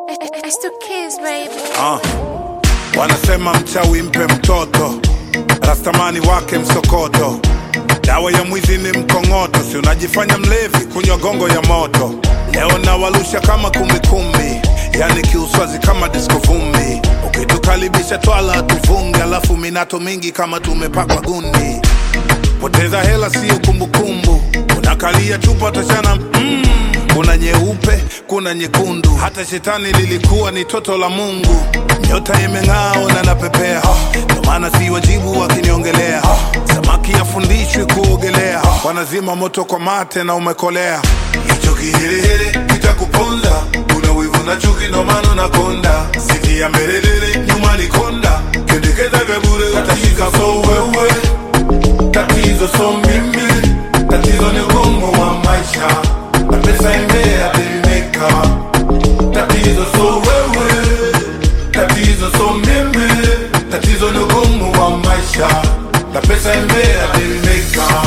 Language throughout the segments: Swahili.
It's the kids, baby. Ah. Wanasema mchawi mpe mtoto, rastamani wake msokoto, dawa ya mwizi ni mkongoto, si unajifanya mlevi kunywa gongo ya moto. Leo nawalusha kama kumbikumbi, yani kiuswazi kama disko vumbi. Ukitukaribisha twala tuvunge, alafu minato mingi kama tumepakwa gundi. Poteza hela siyo kumbukumbu, unakalia chupa tashana mm. Kuna nyeupe, kuna nyekundu, hata shetani lilikuwa ni toto la Mungu. Nyota imeng'aa na napepea, ndo maana si wajibu wakiniongelea. Samaki afundishwi kuogelea, wanazima moto kwa mate na umekolea. Hicho kiherehere kitakuponza, una wivu na chuki, ndo maana unakonda. Siti ya mbelelele, nyuma ni konda, kendekeza vya bure utashika so wewe tatizo so mimi, tatizo ni ugumu wa maisha na pesa imea delimeka. Tatizo so wewe, tatizo so mimi, tatizo ni ugumu wa maisha na pesa imea delimeka.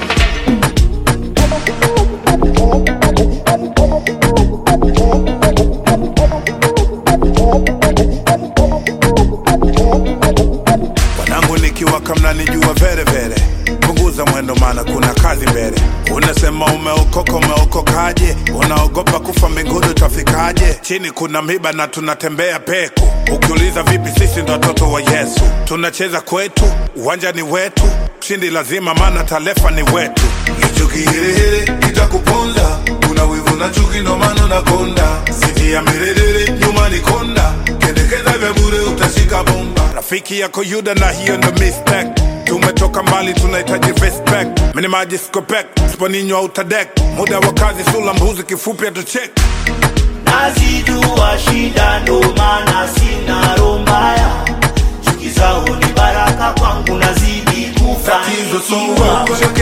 wanangu nikiwaka mnanijua vere vere punguza mwendo maana kuna kazi mbele unasema umeokoka umeokokaje unaogopa kufa mbinguni utafikaje chini kuna miba na tunatembea peku ukiuliza vipi sisi ndo watoto wa yesu tunacheza kwetu uwanja ni wetu shindi lazima maana talefa ni wetu hicho kiherehere kitakuponza kuna wivu na chuki ndo maana unakonda siti ya mirerere nyuma ni konda kendekeza vya bure utashika bomba rafiki yako yuda na hiyo ndo mistake tumetoka mbali tunahitaji respect minimaji skopek sponinywa utadek muda wa kazi sula mbuzi kifupi atuchek nazijua shida ndo maana sina roho mbaya chuki zao ni baraka kwangu nazidi tatizo so kufanikiwa wewe